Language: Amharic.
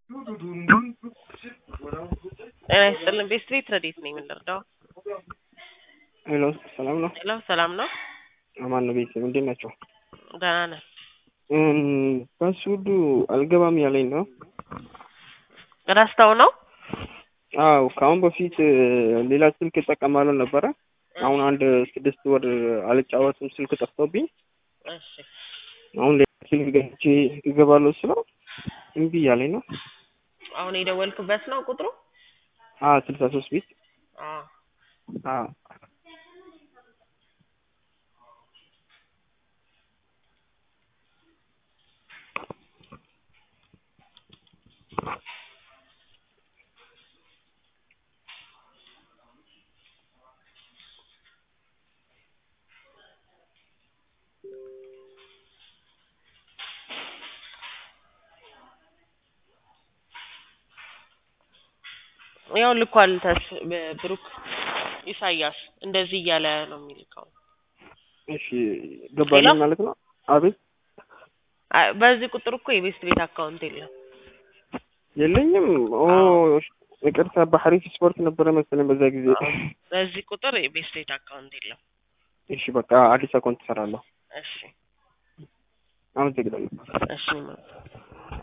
ጤና ይስጥልን ቤስት ቤት ረዴት ነኝ የምንረዳው ሄሎ ሰላም ነው? ሄሎ ሰላም ነው አማን ነው። ቤተሰብ እንዴት ናቸው? ደህና ነን ፓስወርዱ አልገባም ያለኝ ነው። ረስተው ነው አው ከአሁን በፊት ሌላ ስልክ እጠቀማለሁ ነበረ። አሁን አንድ ስድስት ወር አልጫወትም ስልክ ጠፍቶብኝ እሺ አሁን ሌላ ስልክ ገዝቼ እገባለሁ ስለው እምቢ እያለኝ ነው። አሁን የደወልክበት ነው ቁጥሩ አ ስልሳ ሶስት ቤት አዎ አ ያው ልኳል ተስ ብሩክ ኢሳያስ እንደዚህ እያለ ነው የሚልከው። እሺ ገባልኝ ሌላ? ማለት ነው። አቤት አይ፣ በዚህ ቁጥር እኮ የቤስት ቤት አካውንት የለም። የለኝም። ኦ ይቅርታ፣ በሐሪፍ ስፖርት ነበረ መሰለኝ በዛ ጊዜ። በዚህ ቁጥር የቤስት ቤት አካውንት የለም። እሺ በቃ አዲስ አካውንት እሰራለሁ። እሺ አመሰግናለሁ። እሺ ማለት